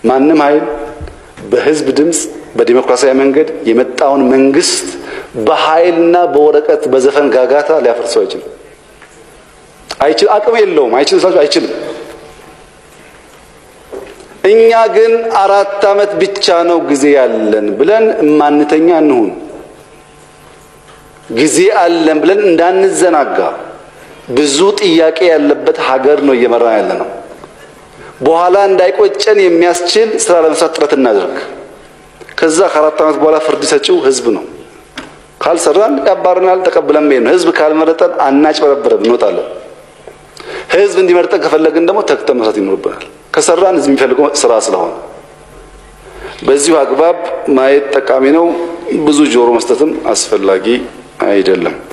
ማንም ኃይል በህዝብ ድምፅ በዲሞክራሲያዊ መንገድ የመጣውን መንግስት በኃይልና በወረቀት በዘፈን ጋጋታ ሊያፈርሰው አይችልም። አይችል አቅም የለውም። አይችልም ስላችሁ አይችልም። እኛ ግን አራት ዓመት ብቻ ነው ጊዜ ያለን ብለን እማንተኛ እንሁን። ጊዜ አለን ብለን እንዳንዘናጋ። ብዙ ጥያቄ ያለበት ሀገር ነው እየመራ ያለ ነው። በኋላ እንዳይቆጨን የሚያስችል ስራ ለመስራት ጥረት እናድርግ። ከዛ ከአራት ዓመት በኋላ ፍርድ ሰጪው ህዝብ ነው። ካልሰራን ያባርናል፣ ተቀብለን መሄድ ነው። ህዝብ ካልመረጠን አናጭበረብረም፣ እንወጣለን። ህዝብ እንዲመርጠን ከፈለግን ደግሞ ተግተን መስራት ይኖርብናል። ከሰራን ህዝብ የሚፈልገው ስራ ስለሆነ በዚሁ አግባብ ማየት ጠቃሚ ነው። ብዙ ጆሮ መስጠትም አስፈላጊ አይደለም።